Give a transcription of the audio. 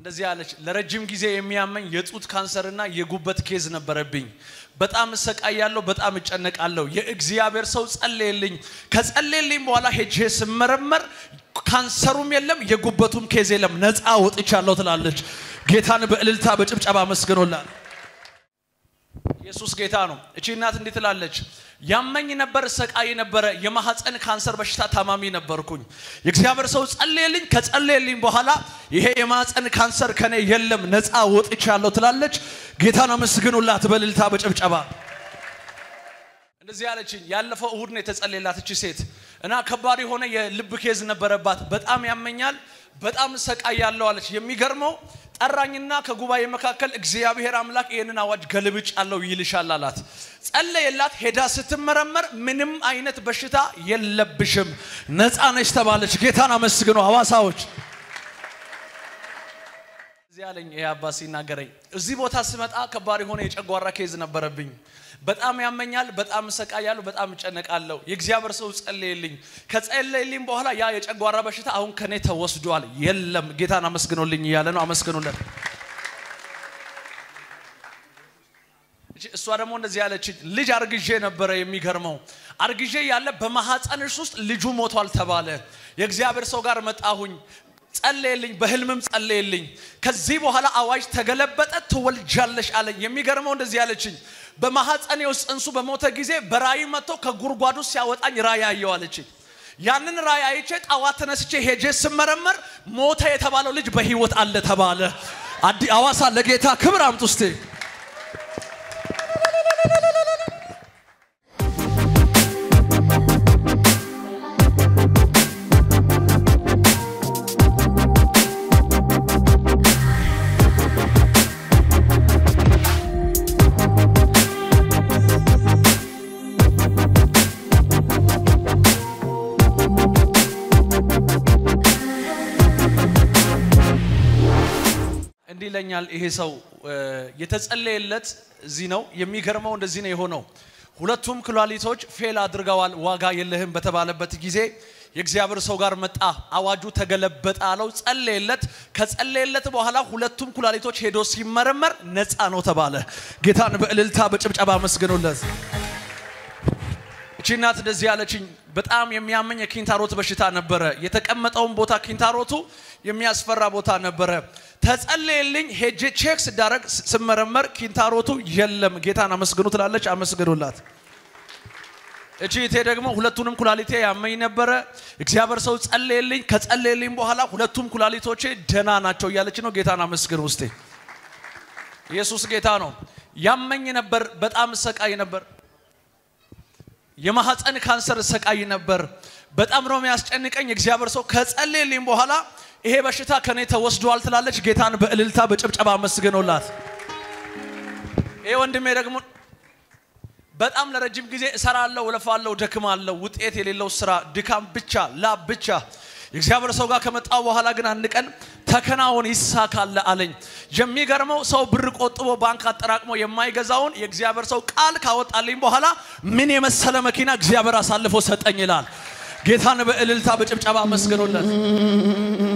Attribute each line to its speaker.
Speaker 1: እንደዚህ አለች። ለረጅም ጊዜ የሚያመኝ የጡት ካንሰርና የጉበት ኬዝ ነበረብኝ። በጣም እሰቃያለሁ፣ በጣም እጨነቃለሁ። የእግዚአብሔር ሰው ጸለየልኝ። ከጸለየልኝ በኋላ ሄጄ ስመረመር ካንሰሩም የለም የጉበቱም ኬዝ የለም፣ ነፃ ወጥቻለሁ ትላለች። ጌታን በእልልታ በጭብጨባ መስግኖላል። ኢየሱስ ጌታ ነው። እቺ እናት እንዲህ ትላለች፣ ያመኝ ነበር፣ እሰቃይ ነበረ፣ የማህፀን ካንሰር በሽታ ታማሚ ነበርኩኝ። የእግዚአብሔር ሰው ጸለየልኝ። ከጸለየልኝ በኋላ ይሄ የማህፀን ካንሰር ከኔ የለም፣ ነፃ ወጥቻለሁ ትላለች። ጌታን አመስግኑላት በእልልታ በጭብጨባ። እንደዚህ ያለችኝ ያለፈው እሁድ ነው የተጸለየላት እቺ ሴት እና ከባድ የሆነ የልብ ኬዝ ነበረባት። በጣም ያመኛል፣ በጣም እሰቃያለሁ አለች። የሚገርመው ጠራኝና ከጉባኤ መካከል እግዚአብሔር አምላክ ይህንን አዋጅ ገልብጭ አለው ይልሻል አላት። ጸለየላት። ሄዳ ስትመረመር ምንም አይነት በሽታ የለብሽም ነፃ ነች ተባለች። ጌታን አመስግኑ ሐዋሳዎች። እዚህ አለኝ ይሄ አባት ሲናገረኝ፣ እዚህ ቦታ ስመጣ ከባድ የሆነ የጨጓራ ኬዝ ነበረብኝ። በጣም ያመኛል፣ በጣም እሰቃያለሁ፣ በጣም እጨነቃለሁ። የእግዚአብሔር ሰው ጸለየልኝ። ከጸለየልኝ በኋላ ያ የጨጓራ በሽታ አሁን ከኔ ተወስዷል፣ የለም። ጌታን አመስግኖልኝ እያለ ነው። አመስግኑለት። እሷ ደግሞ እንደዚህ ያለች ልጅ አርግዤ ነበረ። የሚገርመው አርግዤ ያለ በማህፀንሽ ውስጥ ልጁ ሞቷል ተባለ። የእግዚአብሔር ሰው ጋር መጣሁኝ ጸለየልኝ፣ በህልምም ጸለየልኝ። ከዚህ በኋላ አዋጅ ተገለበጠ፣ ትወልጃለሽ አለኝ። የሚገርመው እንደዚህ ያለችኝ በማህፀኔ ውስጥ ጽንሱ በሞተ ጊዜ በራእይ መጥቶ ከጉድጓዱ ሲያወጣኝ ራእይ አየሁ አለችኝ። ያንን ራእይ አይቼ ጠዋት ተነስቼ ሄጄ ስመረመር ሞተ የተባለው ልጅ በህይወት አለ ተባለ። አዲ አዋሳ ለጌታ ክብር አምጡ እስቴ እንዲህ ይለኛል ይሄ ሰው የተጸለየለት እዚህ ነው። የሚገርመው እንደዚህ ነው የሆነው። ሁለቱም ኩላሊቶች ፌል አድርገዋል፣ ዋጋ የለህም በተባለበት ጊዜ የእግዚአብሔር ሰው ጋር መጣ። አዋጁ ተገለበጠ አለው። ጸለየለት። ከጸለየለት በኋላ ሁለቱም ኩላሊቶች ሄዶ ሲመረመር ነፃ ነው ተባለ። ጌታን በእልልታ በጭብጨባ መስግኑለት። እቺ እናት እንደዚህ ያለችኝ በጣም የሚያመኝ የኪንታሮት በሽታ ነበረ። የተቀመጠውን ቦታ ኪንታሮቱ የሚያስፈራ ቦታ ነበረ። ተጸለየልኝ። ሄጄ ቼክ ስዳረግ ስመረመር ኪንታሮቱ የለም። ጌታን አመስግኑ ትላለች። አመስግኑላት። እቺ እቴ ደግሞ ሁለቱንም ኩላሊቴ ያመኝ ነበረ። እግዚአብሔር ሰው ጸለየልኝ። ከጸለየልኝ በኋላ ሁለቱም ኩላሊቶቼ ደና ናቸው እያለች ነው። ጌታን አመስግኑ ውስጤ። ኢየሱስ ጌታ ነው። ያመኝ ነበር፣ በጣም እሰቃይ ነበር። የማህፀን ካንሰር እሰቃይ ነበር። በጣም ነው የሚያስጨንቀኝ። እግዚአብሔር ሰው ከጸለየልኝ በኋላ ይሄ በሽታ ከኔ ተወስዷል ትላለች። ጌታን በእልልታ በጭብጨባ መስግኖላት። ይሄ ወንድሜ ደግሞ በጣም ለረጅም ጊዜ እሰራለሁ፣ እለፋለሁ፣ ደክማለሁ። ውጤት የሌለው ስራ፣ ድካም ብቻ፣ ላብ ብቻ። የእግዚአብሔር ሰው ጋር ከመጣው በኋላ ግን አንድ ቀን ተከናወን ይሳካል አለኝ። የሚገርመው ሰው ብር ቆጥቦ ባንክ አጠራቅሞ የማይገዛውን የእግዚአብሔር ሰው ቃል ካወጣልኝ በኋላ ምን የመሰለ መኪና እግዚአብሔር አሳልፎ ሰጠኝ ይላል። ጌታን በእልልታ በጭብጨባ መስግኖለት።